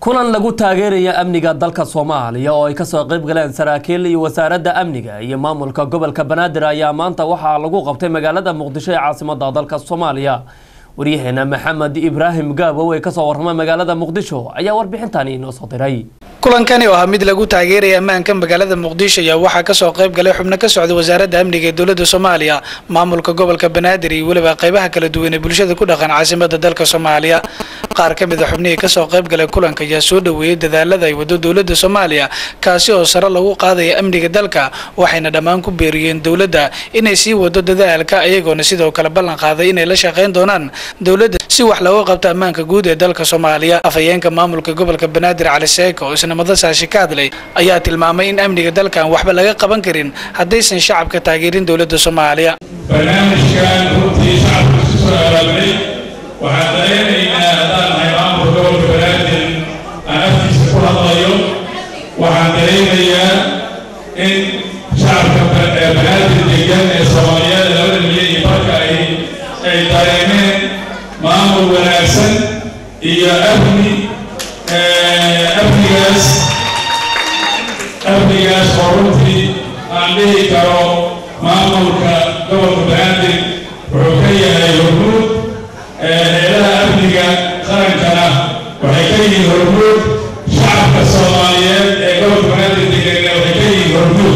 kulan lagu taageeraya amniga dalka soomaaliya oo ay kasoo qayb galeen saraakiil iyo wasaaradda amniga iyo maamulka gobolka banaadir ayaa maanta waxaa lagu qabtay magaalada muqdisho ee caasimada dalka soomaaliya waryaheena maxamed ibraahim gaabow ee kasoo warramay magaalada muqdisho ayaa warbixintani inoo soo diray kulankani oo ah mid lagu taageeraya ammaanka magaalada muqdisho ayaa waxaa kasoo qayb galay xubno ka socda wasaaradda amniga ee dowladda soomaaliya maamulka gobolka banaadir iyo weliba qaybaha kala duwan ee bulshada ku dhaqan caasimada dalka soomaaliya qaar ka mid a xubnihii kasoo qayb galay kulanka ayaa soo dhoweeyey dadaalada ay wado dowladda soomaaliya kaasi oo sare lagu qaadaya amniga dalka waxayna dhammaan ku beeriyeen dowladda inay sii wado dadaalka ayagoona sidoo kale ballan qaaday inay la shaqayn doonaan dowladda si wax looga qabto ammaanka guud ee dalka soomaaliya afhayeenka maamulka gobolka banaadir cali seeko oo isna madasaashi ka hadlay ayaa tilmaamay in amniga dalkan waxba laga qaban karin haddaysan shacabka taageerin dowladda soomaaliya barnaamijkan runtii shacabka isu soo abaabulay waxaan dareenaynaa haddaan nahay maamulka gobolka banaadir aan afkiisa ku hadlayo waxaan dareemayaa in shacabka banaadir degan ee soomaaliyeed labada milyan iyo barka ay ay dareemeen maamul wanaagsan iyo amni amnigaas amnigaas oo runtii aan dhihi karo maamulka gobolka banaadir wuxuu ka yahay hormuud heelaha amniga qarankana waxay ka yihiin hormuud shacabka soomaaliyeed ee gobolka banaadir deganna waxay ka yihiin hormuud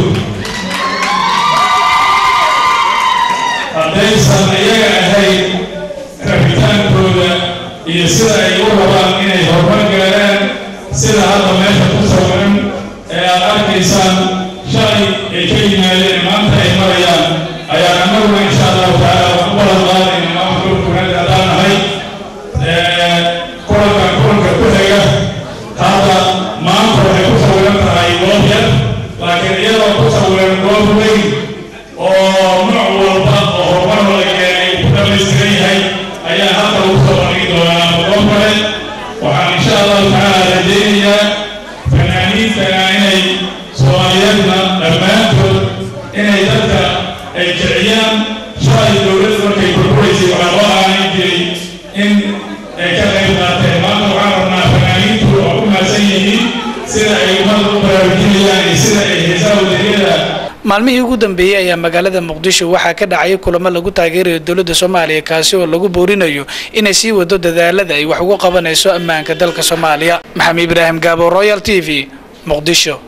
haddaysan iyaga ahayn rabitaankooda iyo sida ay u rabaan inay horumar gaaraan sida hadda meesha ku sawiran ee aad arkaysaan shalay ay ka yimaadeen maanta ay marayaan ayaan annaguna insha allahu tacaala wax u balan qaadayna maamulka gobolka haddaan nahay kulankan kulanka ku xiga hadda maanta waxay ku sawiran tahay goob yar laakiin iyadoo ku sawiran goob weyn oo nooc walba oo horumar la keenay ku dhamaystiran yahay ayaa halka lagu soo bandhigi doonaa goob kale waxaan insha allahu tacaala rajaynayaa fanaaniintana inay soomaaliyeedna dhammaantood inay dadka ay kiciyaan shalay dowladda markay burburaysay waxaa loo aanin jiray in ay ka qayb qaateen maanta waxaan rabnaa fanaaniintu oo ku mahadsan yihiin sida ay ummadda u baraarujinayaan iyo sida ay heesaha wadaniyada maalmihii ugu dambeeyey ayaa magaalada muqdisho waxaa ka dhacay kulamo lagu taageerayo dowladda soomaaliya kaasi oo lagu boorinayo inay sii wado dadaalada ay wax ugu qabanayso ammaanka dalka soomaaliya maxamed ibraahim gaabo royal t v muqdisho